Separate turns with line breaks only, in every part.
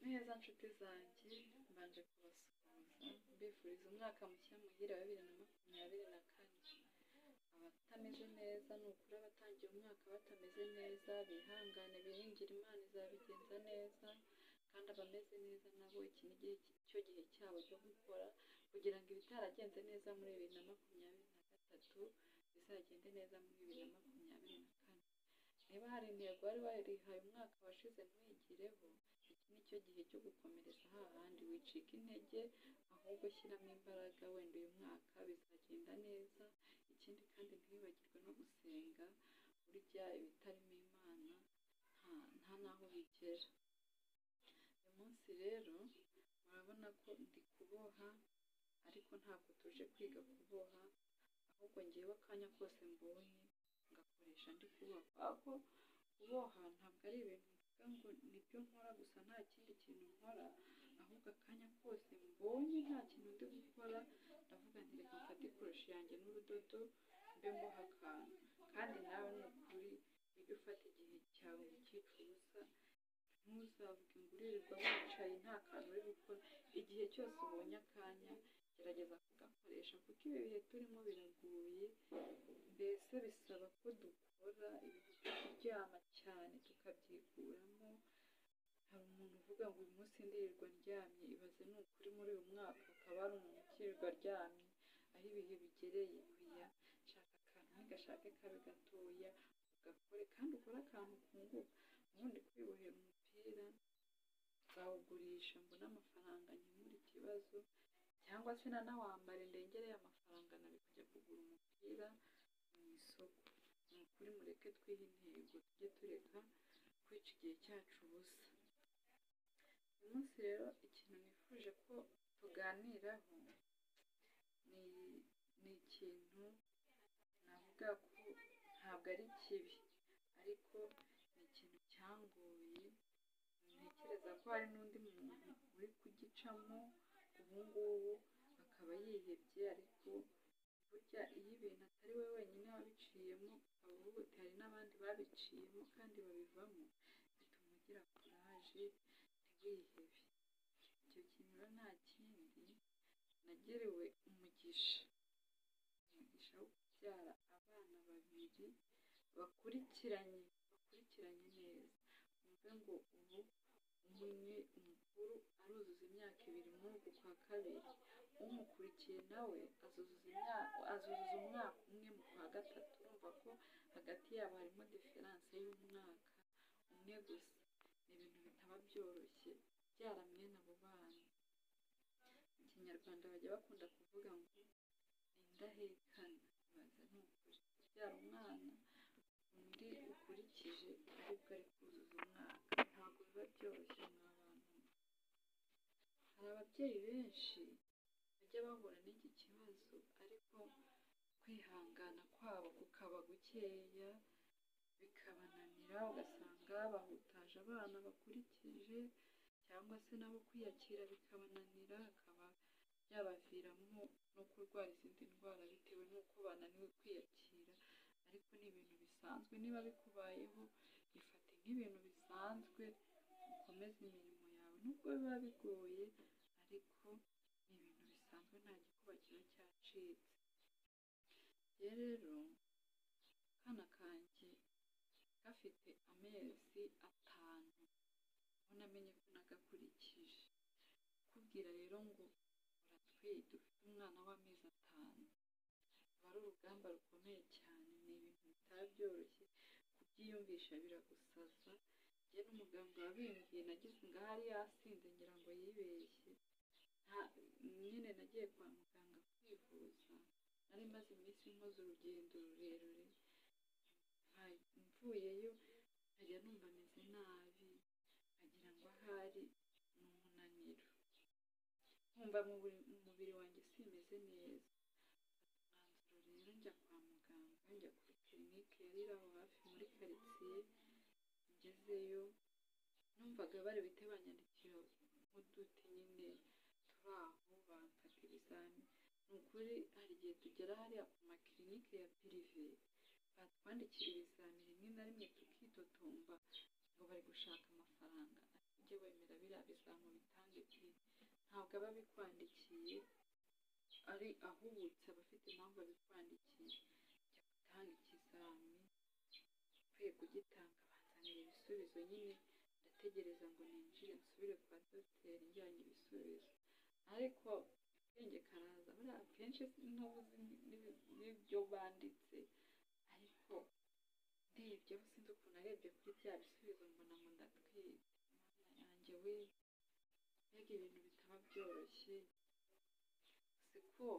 Neza nshuti zanjye mbanje kubasuhuza mbifuriza umwaka mushya muhire wa bibiri na makumyabiri na kane abatameze neza ni ukuri abatangiye umwaka batameze neza bihangane biringire imana izabigenza neza kandi abameze neza nabo iki ni igihe cyo gihe cyabo cyo gukora kugira ngo ibitaragenze neza muri bibiri na makumyabiri na gatatu bizagende neza muri bibiri na makumyabiri na kane niba hari intego wari warihaye umwaka washize ntuyigireho iki ni cyo gihe cyo gukomereza hahandi wicika intege ahubwo shyiramo imbaraga wenda uyu mwaka bizagenda neza ikindi kandi ntiwibagirwe no gusenga burya ibitarimo imana nta nta n'aho bigera uyu munsi rero murabona ko ndi kuboha ariko ntabwo tuje kwiga kuboha ahubwo ngewe akanya kose mbonye ngakoresha ndi kuboha kubera ko kuboha ntabwo ari ibintu mvuga ngo nibyo nkora gusa nta kindi kintu nkora ahubwo akanya kose mbonye nta kintu ndi gukora ndavuga nti reka mfate ikoroshi yanjye n'urudodo mbe mboha akantu kandi nawe ni ukuri ujye ufata igihe cyawe ukicuruza ntuzavuge ngo uririrwa wicaye nta kantu uri gukora igihe cyose ubonye akanya gerageza kugakoresha kuko ibi bihe turimo biragoye mbese bisaba ko dukora ibintu byo kuryama cyane tukabyikuramo hari umuntu uvuga ngo uyu munsi ndirirwa aryamye ibaze ni ukuri muri uyu mwaka akaba ari umuntu ukirirwa aryamye aho ibihe bigereye oya shaka akantu ntigashake kabe gatoya ugakore kandi ukore akantu ukunguka ubundi kwibohera umupira nzawugurisha mbone amafaranga nkemura ikibazo cyangwa se nanawambara ndengereye amafaranga nari kujya kugura umupira mu isoko ni ukuri mureke twihe intego tujye tureka kwica igihe cyacu ubusa uyu munsi rero ikintu nifuje ko tuganiraho ni ni ikintu navuga ko ntabwo ari kibi ariko ni ikintu cyangoye ntekereza ko hari n'undi muntu uri kugicamo ubu ngubu akaba yihebye ariko burya iyo ibintu atari we wenyine wabiciyemo ukaba uvuga uti hari n'abandi babiciyemo kandi babivamo bituma ugira kuraje ntiwihebe icyo kintu rero nta kindi nagiriwe umugisha umugisha wo kubyara abana babiri bakurikiranye bakurikiranye neza wumve ngo ubu umwe umukuru aruzuza imyaka ibiri muri uku kwa kabiri umukurikiye nawe azuzuza imyaka azuzuza umwaka umwe mu kwa gatatu urumva ko hagati yabo harimo diferanse y'umwaka umwe gusa ni ibintu bitaba byoroshye byaramye abo bana mu kinyarwanda bajya bakunda kuvuga ngo ni indahekana baza ni ukuri kubyara umwana undi ukurikije aribwo ari kuzuza umwaka ntabwo biba byoroshye mwa bantu hari ababyeyi benshi bajya bahura n'iki kibazo ariko kwihangana kwabo kukaba gukeya bikabananira ugasanga bahutaje abana bakurikije cyangwa se nabo kwiyakira bikabananira akaba byabaviramo no kurwara izindi ndwara bitewe n'uko bananiwe kwiyakira ariko ni ibintu bisanzwe niba bikubayeho bifate nk'ibintu bisanzwe ukomeze imirimo yawe nubwo biba bigoye ariko ni ibintu bisanzwe nta gikuba kiba cyacitse rero akana kanjye gafite amezi atanu ubona amenye ko nagakurikije kubwira rero ngo uratwite ufite umwana w'amezi atanu aba ari urugamba rukomeye cyane ni ibintu bitaba byoroshye kubyiyumvisha biragusaza njye n'umuganga wabimbwiye nagize ngahari yasinze ngira ngo yibeshye nyine nagiye kwa muganga kwivuza nari maze iminsi nkoze urugendo rurerure mvuyeyo nkajya numva ameze nabi nkagira ngo ahari ni umunaniro nkumva umubiri wanjye simeze neza umwanzuro rero njya kwa muganga njya kuri kirinike yari iri aho hafi muri karitsiye ngezeyo numvaga bari buhite banyandikira nk'uduti nyine turi aho bamfata ibizami ni ukuri hari igihe tugera hariya ku makirinike ya pirive batwandikira ibizami rimwe na rimwe tukitotomba ngo bari gushaka amafaranga ujye wemera biriya bizamu bitange byinshi ntabwo aba abikwandikiye ari ahubutse aba afite impamvu abikwandikiye jya gutanga ikizami ukwiye kugitanga banzanira ibisubizo nyine ndategereza ngo ninjire nsubire kwa dogiteri njyanye ibisubizo ariko akenge karaza buriya akenshi ntubuzi n'ibi- n'ibyo banditse ariko ndebye aho sinzi ukuntu arebye kuri bya bisubizo mbona ngo ndatwite Mana yanjye we mbega ibintu bitaba byoroshye siko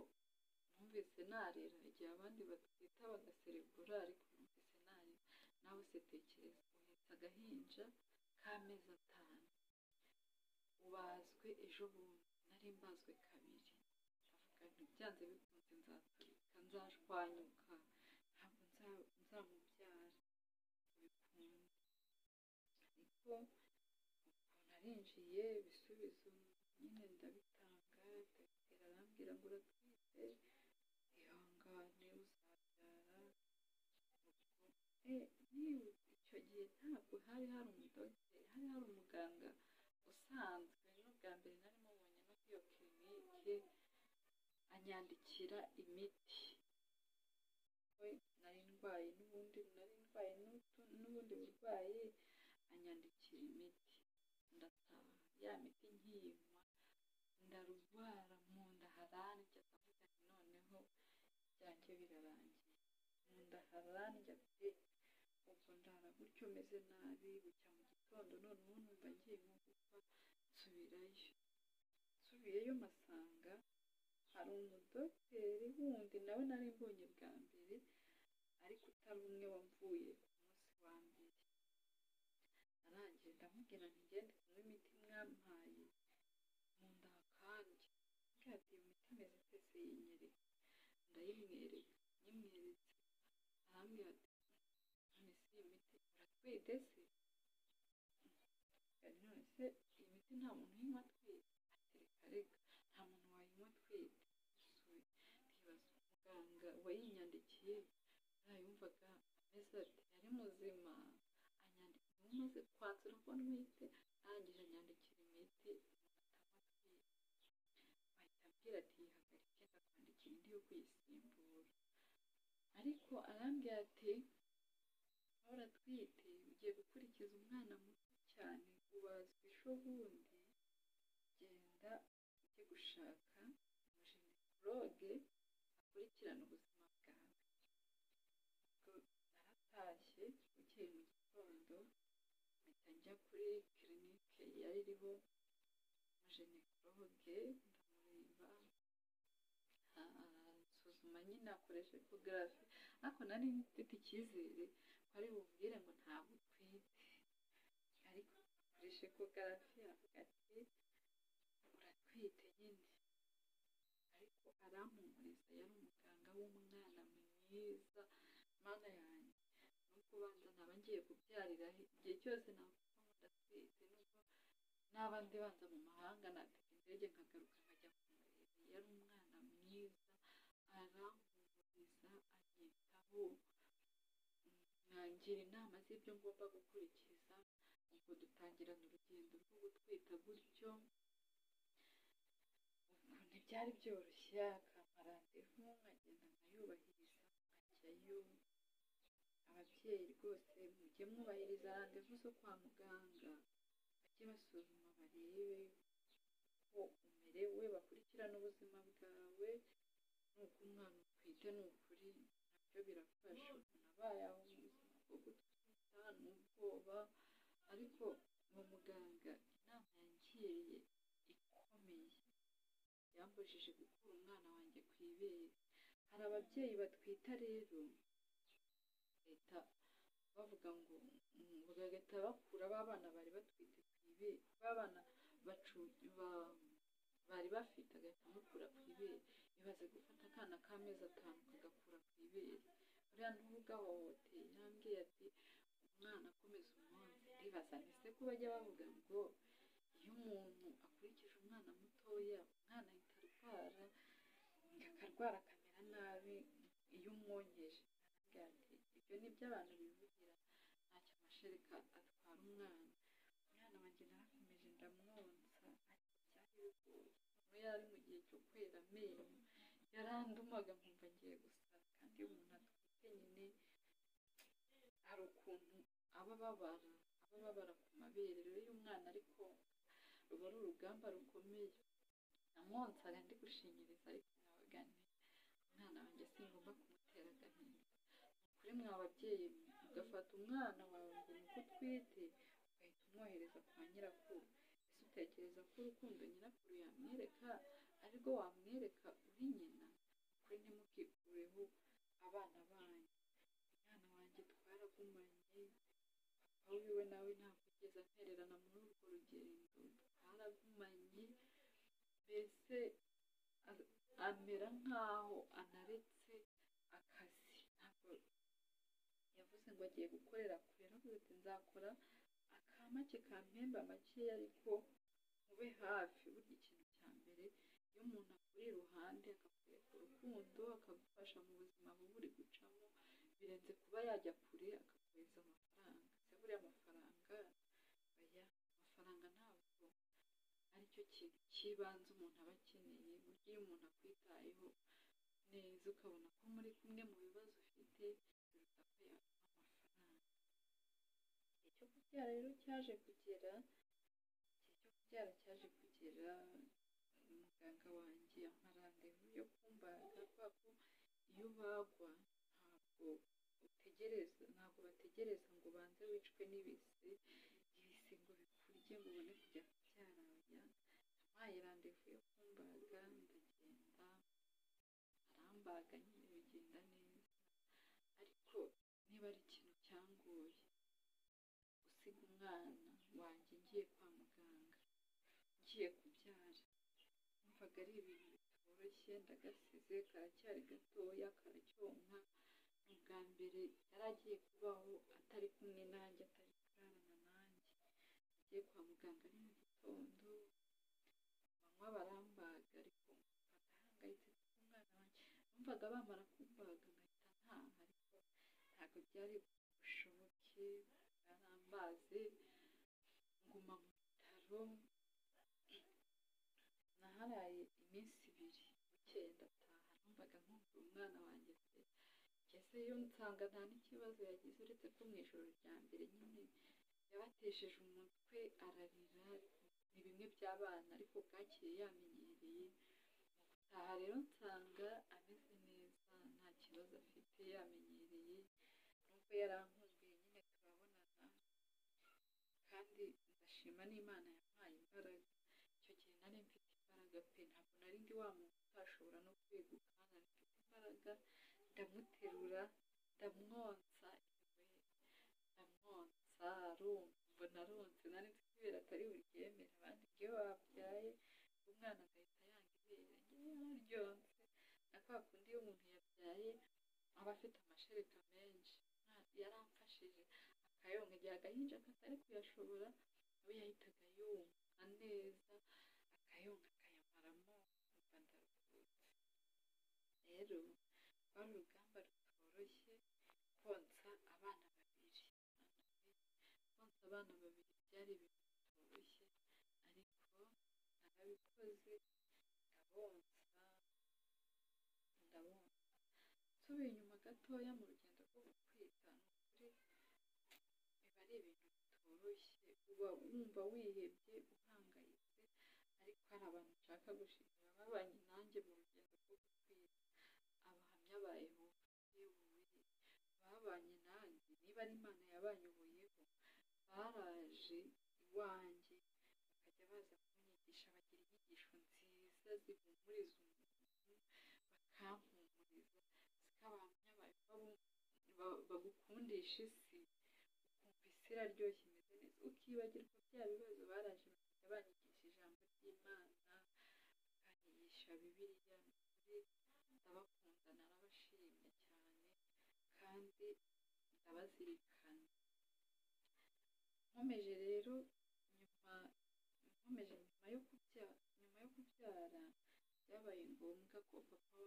numvise narira igihe abandi batwita bagaserebura ariko numvise narira nawe se tekereza uhetse agahinja k'amezi atanu ubazwe ejo bundi nari mbazwe kabiri ndavuga nti byanze bikunze nzaturika nzashwanyuka ntabwo nza- nzamubyara bikunze ariko ukuntu arinjiye ibisubizo nyine ndabitanga dogiteri arambwira ngo uratwite ihangane uzabyara Eh, niba icyo gihe ntabwo hari hari umudogiteri hari hari umuganga usanzwe n'ubwa mbere nari mubonye no kuri iyo kirinike anyandikira imiti we nari ndwaye n'ubundi nari ndwaye n'utu- n'ubundi burwayi anyandikira imiti ndataha ya miti nkiyinywa ndarwara mu nda haranje ndavuga nti noneho byanjye birarangiye mu nda haranje pe ubwo ndara gutyo meze nabi bucya mu gitondo noneho numva ngiye nko gupfa nsubirayo nsubiyeyo masanga hari umudogiteri wundi nawe nari mbonye bwa mbere ariko utari umwe wamvuye ku munsi wa mbere arangije ndamubwira nti ngende kunywa imiti mwampaye mu nda hakanje mbwira ati iyo miti imeze ite se yinyereka ndayimwereka nyimweretse arambwira ati mbese iyi miti uratwite se Ati, none se iyi miti nta muntu uyinywa atwite ati reka reka nta muntu wayinywa atwite Nsubiye ndibaza umuganga wayinyandikiye buriya yumvaga ameze ati yari muzima anyandikira umaze kwatura ko ntwite arangije anyandikira imiti atama bahita ambwira ati yihagarike ndakwandikira indi yo kuyisimbura ariko arambwira ati ahora atwite ugiye gukurikiza umwana muto cyane ubazwa ishobundi genda ujye gushaka umujenikologe akurikirana ubuzima bwawe ubwo naratashye bukeye mu gitondo mpita njya kuri kirinike yari iriho umujenikologe ndamureba a- aransuzuma nyine akoresha ekogarafi ariko nari mfite icyizere ari bubwire ngo ntabwo utwite ariko akoresha ekogarafi avuga ati uratwite nyine ariko arampumuriza yari umuganga w'umwana mwiza mana yanjye nuko ubanza ntaba ngiye kubyarira he igihe cyose navuga ngo ndatwite nubwo naba ndi banza mu mahanga natega indege nkagaruka nkajya kumureba yari umwana mwiza arampumuriza anyitaho nkangira inama z'ibyo ngomba gukurikiza ubwo dutangirana urugendo rwo gutwita gutyo ubwo ntibyari byoroshye akampa randevu nkagenda nkayubahiriza nkajyayo ababyeyi rwose mujye mwubahiriza randevu zo kwa muganga bajye basuzuma barebe uko umerewe bakurikirane ubuzima bwawe nuko umwana utwite ni ukuri nabyo birafasha umuntu abaye aho mu buzima bwo gutwita ni ubwoba ariko mu muganga inama yangiriye ikomeye yambujije gukura umwana wanjye ku ibere hari ababyeyi batwita rero leta bavuga ngo mm, bagahita bakura ba bana bari batwite ku ibere ba bana bacu ba- bari bafite agahita amukura ku ibere ibaze gufata akana k'amezi atanu kagakura ku ibere buriya ntugahohoteye intambwe ati umwana akomeza umunsi ndibaza ntise ko bajya bavuga ngo iyo umuntu akurikije umwana mutoya umwana ahita arwara akarwara akamera nabi iyo umwonkeje Aravuga ati, ibyo ni byo abantu bivugira ntacyo amashereka atwara umwana umwana wanjye narakomeje ubu yari mu gihe cyo kwera amenyo yarandumaga nkumva ngiye gusara kandi iyo umuntu atwite nyine hari ukuntu aba ababara aba ababara ku mabere rero iyo umwana ari konka ruba ari urugamba rukomeye namwonsara ndi gushinyiriza ariko nabaga nti umwana wanjye singomba kumutera agahinda kuri mwe ababyeyi mwe ugafata umwana wawe ngo nuko utwite ugahita umwohereza kwa nyirakuru ese utekereza ko urukundo nyirakuru yamwereka ari rwo wamwereka uri nyina kuri ntimukikureho abana banyu umwana wanjye twaragumanye papa wiwe nawe ntabwo ugeze antererana muri urwo rugendo twaragumanye mbese a- amera nk'aho anaretse akazi ntabwo yavuze ngo agiye gukorera kure nubwo ati nzakora akamake kampemba makeya ariko mube hafi burya ikintu cya mbere iyo umuntu akuri iruhande akakwereka urukundo akagufasha mu buzima buba uri gucamo birenze kuba yajya kure akakohereza amafaranga se buriya amafaranga oya amafaranga ntabwo aricyo kintu cy'ibanze umuntu aba akeneye burya iyo umuntu akwitayeho neza ukabona ko muri kumwe mu bibazo ufite biruta ko yaguha amafaranga igihe cyo kubyara rero cyaje kugera igihe cyo kubyara cyaje kugera muganga wanjye ampa randevu yo kumbaga kubera ko iyo ubagwa ntabwo utegereza ntabwo bategereza ngo ubanze wicwe n'ibise ibise ngo bikurye ngo ubone kujya kubyaranya ampaye randevu yo kumbaga ndagenda arambaga nyine bigenda neza ariko niba ari ikintu cyangoye gusiga umwana wanjye ngiye kwa muganga ngiye kubyara numvaga ari ibintu bitoroshye ndagasize karacyari gatoya karacyonka ni ubwa mbere yari agiye kubaho atari kumwe nanjye atari kurarana nanjye agiye kwa muganga ari mu gitondo banywa barambaga ariko ndahangayitse kuko umwana wanjye numvaga bamara kumbaga nkahita ntaha ariko ntabwo byari bushoboke barambaze nguma mu bitaro naharaye iminsi ibiri bukeye ndataha numvaga nkumva umwana wanjye se ngezeyo nsanga nta n'ikibazo yagize uretse ko mu ijoro rya mbere nyine yabatesheje umutwe ararira ni bimwe by'abana ariko bwakeye yamenyereye aha rero nsanga ameze neza nta kibazo afite yamenyereye nubwo yarankumbuye nyine turabonana kandi ndashima n'imana yampaye imbaraga icyo gihe nari mfite imbaraga pe ntabwo nari ndi wa muntu utashobora no kweguka nari mfite imbaraga ndamuterura ndamwonsa ndamwonsa arumva mbona aronse nari mfite ibere atari buryemere abandi iyo babyaye umwana agahita yanga ibere njyewe yararyonse na kwa kundi iyo umuntu yabyaye aba afite amashereka menshi Nta- yaramfashije akayonka igihe agahinja katari kuyashobora we yahitaga yumva neza akayonka akayamaramo nkumva ndaruhutse rero rwari urugamba rutoroshye konsa abana babiri konsa abana babiri byari ibintu bitoroshye ariko narabikoze ndabonsa ndabonsa nsubiye inyuma gatoya mu rugendo rwo gutwita ni ukuri biba ari ibintu bitoroshye uba wumva wihebye uhangayitse ariko hari abantu nshaka gushimira babanye nanjye mu rugendo rwo gutwita abahamya ba yehova yewe babanye nanjye niba ari imana yabanyoboyeho baraje iwanjye bakajya baza kunyigisha bagira inyigisho nziza zihumuriza umuntu bakampumuriza siko abahamya ba yehova bu- ba- bagukundisha isi ukumva isi iraryoshye imeze neza ukibagirwa bya bibazo baraje bakajya banyigisha ijambo ry'imana bakanyigisha bibiliya ni ukuri ndabakunda narabashimye cyane kandi ndabazirikana nkomeje rero nyuma nkomeje nyuma yo kubyara nyuma yo kubyara byabaye ngombwa ko papa w'abana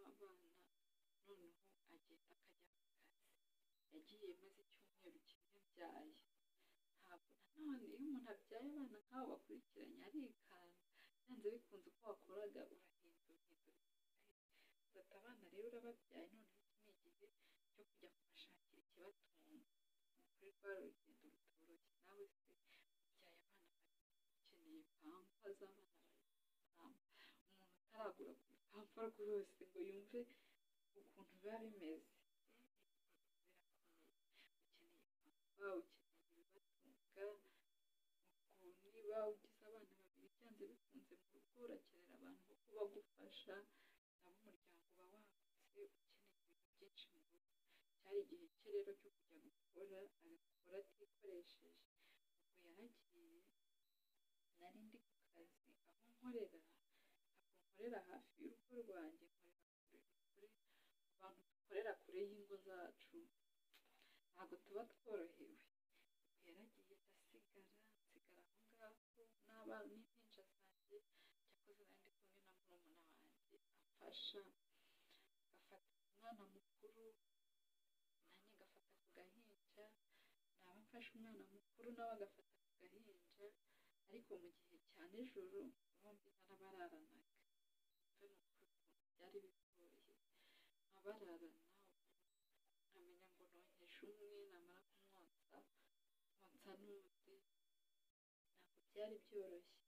noneho agenda akajya ku kazi yagiye maze icyumweru kimwe mbyaye ntabwo nanone iyo umuntu abyaye abana nk'abo bakurikiranye arikanga yenda byanze bikunze uko wakoraga urahindura uhindura ufata abana rero urababyaye none ni igihe cyo kujya kubashakira ikibatunga ni ukuri rwa rugendo rutoroshye nawe se ubyaye abana babiri ukeneye pampa z'abana babiri pampa umuntu utaragura ku rupampa rwose ngo yumve ukuntu biba bimeze birakomeye ukeneye pampa ukeneye ibibatunga ubwo niba ugize abana babiri byanze bikunze mu rugo urakenera abantu bo kubagufasha nabo umuryango uba wagutse ukeneye ibintu byinshi mu rugo cyari igihe cye rero cyo kujya gukora agakora atikoresheje ubwo yaragiye nari ndi ku kazi aho nkorera ntabwo nkorera hafi y'urugo rwanjye nkorera kure abantu dukorera kure y'ingo zacu ntabwo tuba tworohewe yaragiye ndasigara nsigara aho ngaho n'abana n'impinja zanjye cyakoze nari ndi kumwe na murumuna wanjye amfasha agafata umwana mukuru nanjye ngafata ku gahinja naba mfashe umwana mukuru nawe agafata ku gahinja ariko mu gihe cya nijoro bombi narabararanaga ibyo ni ukuri ukuntu byari bigoye nkabararana nkamenya ngo nonkeje umwe namara kumwonsa konsa n'undi ntabwo byari byoroshye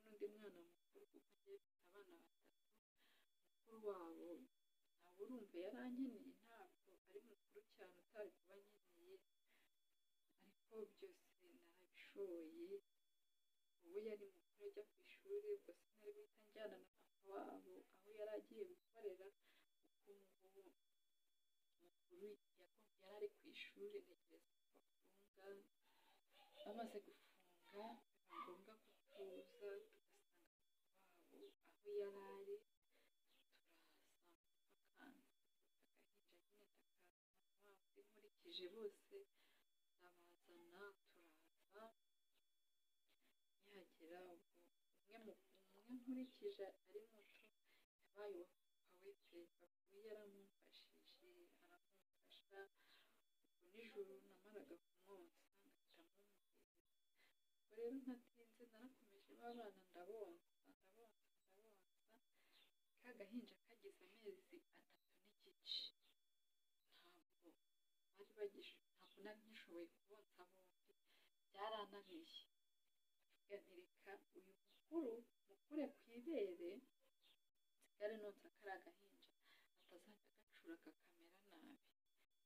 Ubwo kandi hari n'undi mwana mukuru kuko ngiye mfite abana batatu mukuru wabo ntabwo urumva yarankeneye ntabwo ari mukuru cyane utari kuba ankeneye ariko byose narabishoboye ubu yari mukuru ajya ku ishuri ubwo sinari guhita njyana na papa wabo aho yari agiye gukorera kuko ubu ngubu mukuru yagomba- yari ari ku ishuri ntegereza ko bafunga bamaze gufunga biba ngombwa ko tuza tugasanga wabo aho yari ari turaza akahinja nyine ndakaza nkurikije bose ndabazana turaza yagera ubwo umwe mu umwe nkurikije ari muto yabaye uwa papa we pe papa we yaramumfashije aramumfasha ubwo nijoro namaraga kumwonsa ngahita mumuheza ubwo rero ntatinze narakomeje babana ndabonsa ndabonsa ndabonsa ka gahinja kageze amezi atatu n'igice ntabwo bari bagish ntabwo nari ngishoboye kubonsa bombi byaranabeshye nireka uyu mukuru mukure ku ibere nsigare nonsa kari agahinja atazajya gacura kakamera nabi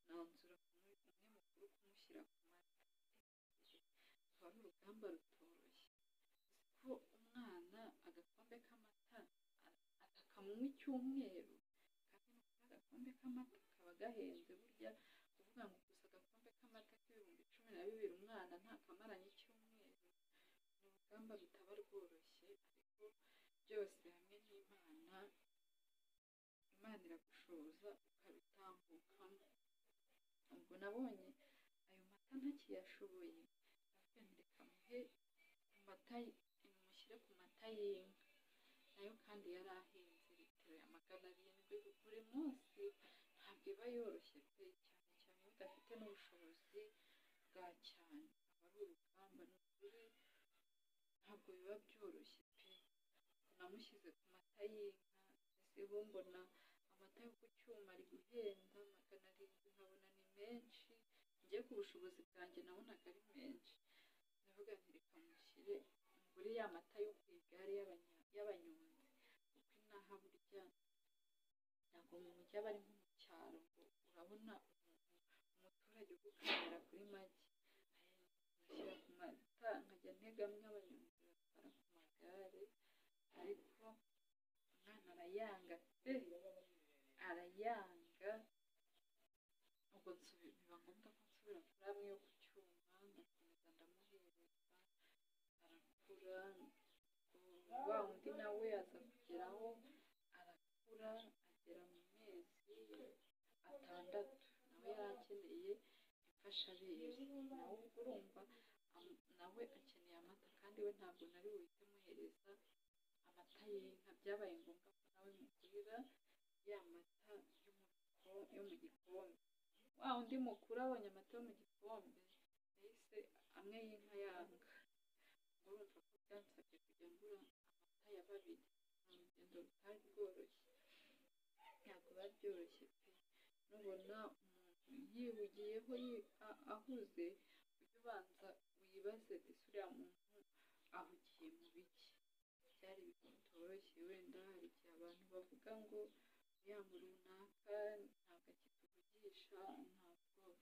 nanzura kumwe umwe mukuru kumushyira ku mata ruba ari urugamba rutoroshye ko umwana agakombe k'amata a- atakanywa icyumweru kandi nukuri agakombe k'amata kaba gahenze burya kuvuga ngo gusa agakombe k'amata k'ibihumbi cumi na bibiri umwana ntakamaranye icyumweru ni urugamba rutaba rworoshye ariko byose hamwe n'imana imana iragushoboza ukabitambukamo ubwo nabonye ayo mata ntakiyashoboye ndavuga nti reka muhe ku mata mushyire ku mata y'inka nayo kandi yari ahenze litiro ya magana arindwi buri munsi ntabwo iba yoroshye pe cyane cyane iyo udafite n'ubushobozi bwa cyane aba ari urugamba ni ukuri ntabwo biba byoroshye pe namushyize ku mata y'inka siho mbona amata yo ku cyuma ari guhenda magana arindwi nkabona ni menshi njye ku bushobozi bwanjye nabonaga ari menshi ndavuga nti reka mushyire ngure ya mata yo ku igare y'abanya- y'abanyonzi kuko inaha burya ntabwo mu mujyi aba ari nko mu cyaro ngo urabona umuntu umuturage ugukanira kuri make mushyira ku mata nkajya ntegamye abanyonzi batwara ku magare ariko umwana arayanga pe arayanga ubwo nsubi- biba ngombwa ko nsubira kuri amwe yo ku cyuma ndakomeza ndamuhereza arakura ubwo wa undi nawe aza kugeraho arakura agera mu mezi atandatu nawe yari akeneye imfashabere nawe ubwo urumva am- nawe akeneye amata kandi we ntabwo nari buhite muhereza amata y'inka byabaye ngombwa ko nawe mugurira ya mata yo mu giko- yo mu gikombe wa undi mukuru abonye amata yo mu gikombe yahise amwe y'inka yanga urumva ko byansabye kujya ngura amata ya babiri ni urugendo rutari rworoshye ntabwo biba byoroshye pe nubona umuntu yihugiyeho yi- a- ahuze ujye ubanza wibaze disi uriya muntu ahugiye mu biki byari ibintu bitoroshye wenda hari igihe abantu bavuga ngo uriya muntu runaka ntabwo akituvugisha ntabwo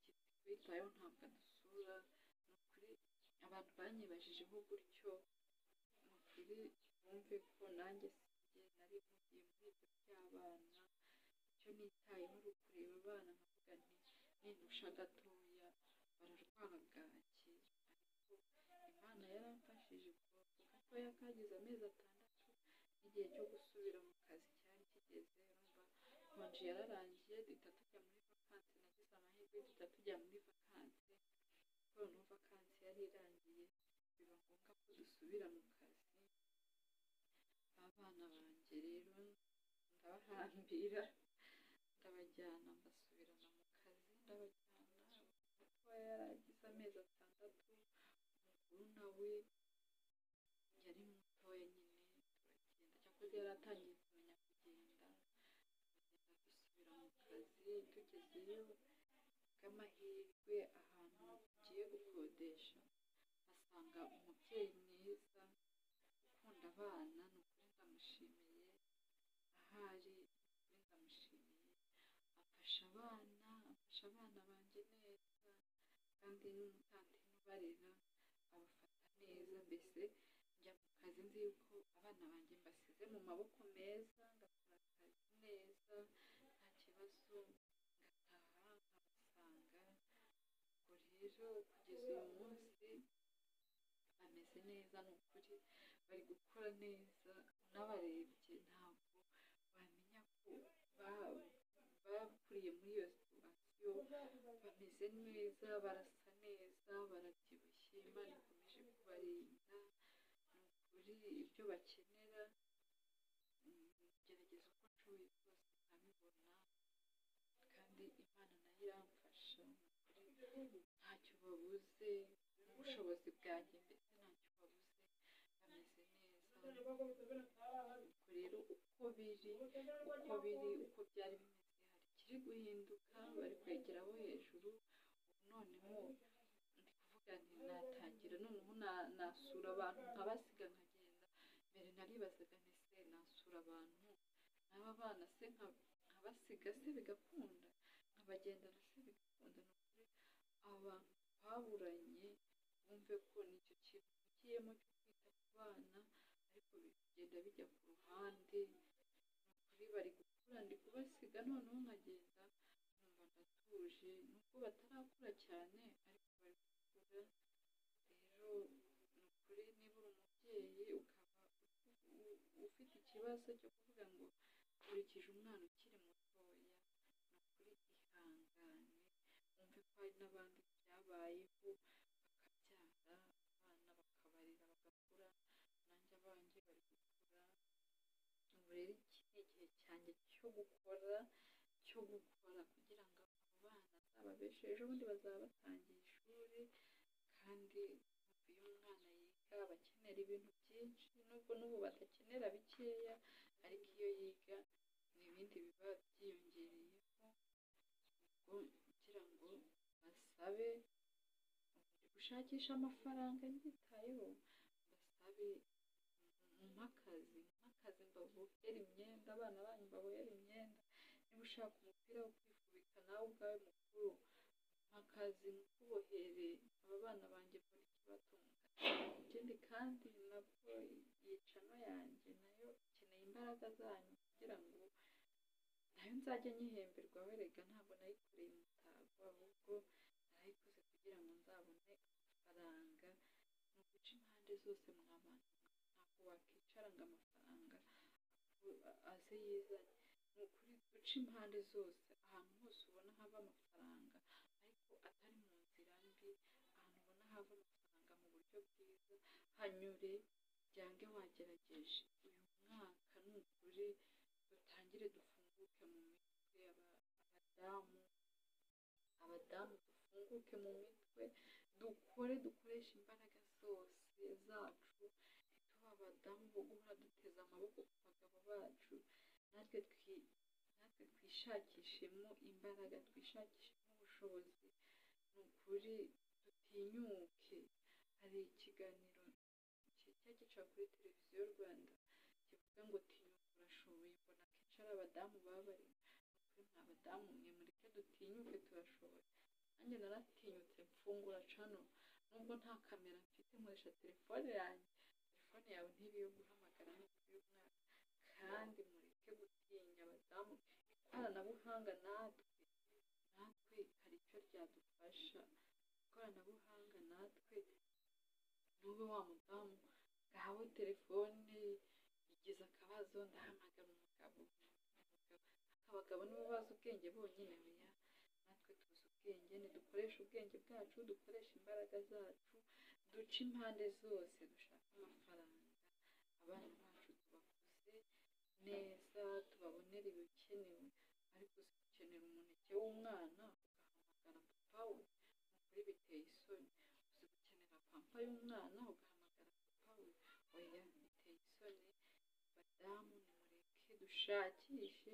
akitwitayeho ntabwo adusura ni ukuri abantu banyibajijeho gutyo ni ukuri bumve ko nanjye sinjye nari mpugiye muri ibyo by'abana icyo nitayeho ari ukureba abana nkavuga nti nindusha gatoya bararwara bwaki ariko imana yaramfashije ubwo ako gatoya kagize amezi atandatu n'igihe cyo gusubira mu kazi cyari kigeze urumva konji yararangiye duhita tujya muri vakansi nagize amahirwe duhita tujya muri vakansi noneho vakansi yari irangiye biba ngombwa ko dusubira mu kazi abana banjye rero ndabahambira ndabajyana mbasubirana mu kazi ndabajyana matoya yaragize amezi atandatu umukuru nawe yari mutoya nyine turagenda cyakoze yari atangiye kumenya kugenda tugenda dusubira mu kazi tugezeyo bw'amahirwe ahantu tugiye gukodesha asanga umubyeyi mwiza ukunda abana ni ukuri ndamushimiye ahari ni ukuri ndamushimiye afasha abana afasha abana banjye neza kandi n'umutantine ubarera abafata neza mbese njya mu kazi nzi yuko abana banjye mbasize mu maboko meza ngakora akazi neza nta kibazo ngataha nkabasanga ubwo rero kugeza uyu munsi bameze neza ni ukuri bari gukora neza unabarebye ntabwo wamenya ko ba- bakuriye muri iyo situwasiyo bameze neza barasa neza barabyibushye imana ikomeje kubarinda ni ukuri ibyo bakenera mm, gerageza uko nshoboye kose nkabibona kandi imana nayo iramfasha ni ukuri ntacyo babuze ubushobozi bwanjye mbese ntacyo babuze bameze neza ubwo rero uko biri uko biri uko byari bimeze hari ikiri guhinduka bari kwegeraho hejuru noneho ndi kuvuga nti natangira noneho na- nasura abantu nkabasiga nkagenda mbere naribazaga nti se nasura abantu n'aba bana se nka- nkabasiga se bigakunda nkabagendana se bigakunda ni ukuri abantu baburanye bumve ko nicyo kintu bihugiyemo cyo kwita ku bana ariko bigenda bijya ku ruhande ni ukuri bari gukura ndi kubasiga noneho nkagenda nkumva ndatuje nubwo batarakura cyane ariko bari gukura rero ni ukuri niba uri umubyeyi ukaba u- ufite ikibazo cyo kuvuga ngo nkurikije umwana ukiri mutoya ni ukuri ihangane wumve ko hari n'abandi byabayeho bakabyara abana bakabarera bagakura nanjye abanjye bari gukura ubu rero iki ni igihe cyanjye cyo gukora cyo gukora kugira ngo abo bana nzababeshe ejobundi bazaba batangiye ishuri kandi iyo umwana yiga aba akenera ibintu byinshi nubwo n'ubu badakenera bikeya ariko iyo yiga ni ibindi biba byiyongereyeho ubwo kugira ngo basabe gushakisha amafaranga nyitayeho basabe nk'akazi nk'akazi mbabohera imyenda abana banyu babohera imyenda niba ushaka umupira wo kwifubika nawe ubwawe mukuru nk'akazi nkubohere aba bana banjye mbona ikibatunga ikindi kandi nabwo yicano yanjye nayo ikeneye imbaraga zanyu kugira ngo nayo nzajya nyihemberwa werega ntabwo nayikoreye umutago ahubwo narayikoze kugira ngo nzabone amafaranga ni uguca impande zose mw'abantu ntabwo wakwicara ngo amafaranga avu- aze yizanye ni ukuri guca impande zose ahantu hose ubona hava amafaranga ariko atari mu nzira mbi ahantu ubona hava amafaranga mu buryo bwiza hanyure byange wagerageje uyu mwaka ni ukuri dutangire dufunguke mu mitwe aba- abadamu abadamu dufunguke mu mitwe dukore dukoreshe imbaraga zose zacu abadamu bo guhora duteze amaboko ku bagabo bacu natwe twi- natwe twishakishemo imbaraga twishakishemo ubushobozi ni ukuri dutinyuke hari ikiganiro kijya gica kuri televiziyo rwanda kivuga ngo tinyuka urashoboye mbona akenshi ari abadamu baba bari ni ukuri mwa badamu mwe mureke dutinyuke turashoboye nanjye naratinyutse mfungura cano nubwo nta kamera mfite nkoresha telefone yanjye telefone yawe ntibe iyo guhamagara no kuyibona kandi mureke gutinya abadamu ikoranabuhanga natwe natwe hari icyo ryadufasha ikoranabuhanga natwe nube wa mudamu ngahawe telefone igize akabazo ndahamagara umugabo abagabo nibo bazi ubwenge bonyine oya natwe tuzi ubwenge nidukoreshe ubwenge bwacu dukoreshe imbaraga zacu duce impande zose dushake amafaranga abana bacu tubakuze neza tubabonere ibikenewe ariko uzi gukenera umuneke w'umwana ugahamagara papa we ni ukuri biteye isoni uzi gukenera pampa y'umwana ugahamagara papa we oya biteye isoni badamu nimureke dushakishe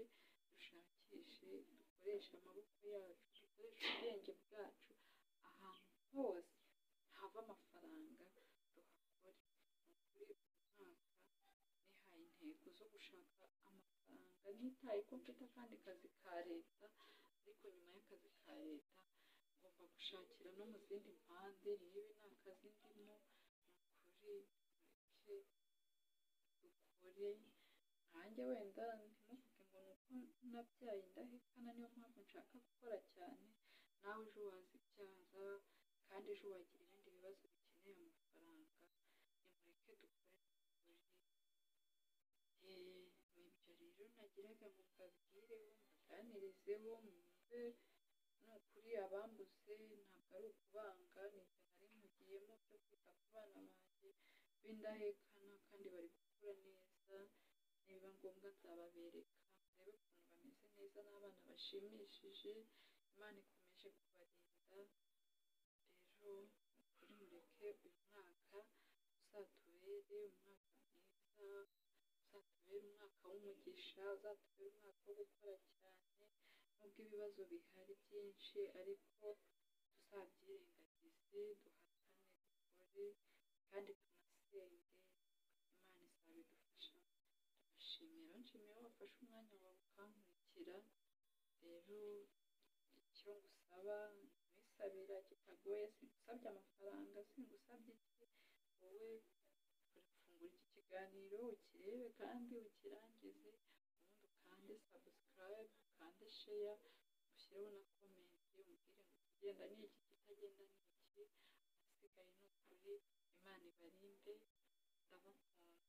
dushakishe dukoreshe amaboko yacu dukoreshe ubwenge bwacu ahantu hose hava amafaranga tuhakore muri uyu mwaka nihaye intego zo gushaka amafaranga nitaye ko mfite akandi kazi ka leta ariko nyuma y'akazi ka leta ngomba gushakira no mu zindi mpande niba nta kazi ndimo ni ukuri mureke dukore nkanjye wenda ntimuvuge ngo ni uko nabyaye indahekana niyo mpamvu nshaka gukora cyane nawe ejo wazibyara kandi ejo wagira ibindi bibazo bikeneye amafaranga nimureke dukore dukore nibyo rero nagiraga ngo mbabwireho mbaganirizeho mwumve ni ukuri abambuze ntabwo ari ukubanga ni ibyo nari mugiyemo byo kwita ku bana banjye b'indahekana kandi bari gukura neza nibiba ngombwa nzababereka murebe ukuntu bameze neza n'abana bashimishije imana ikomeje kubarinda rero kuri mureke uyu mwaka uzatubere umwaka mwiza uzatubere umwaka w'umugisha uzatubere umwaka wo gukora cyane nubwo ibibazo bihari byinshi ariko tuzabyirengagize duhatane dukore kandi tunasenge imana izabidufashamo nshimira nshimira wafashe umwanya wawe ukankurikira rero icyo ngusaba nwisabira kitagoye singusabye amafaranga singusabye iki wowe fungura iki kiganiro ukirebe kandi ukirangize ubundi ukande sabusikarayibu ukande sheya ushyireho na komenti umbwire ngo ikigenda ni iki kitagenda ni iki ahasigaye ni ukuri imana ibarinde ndabakunda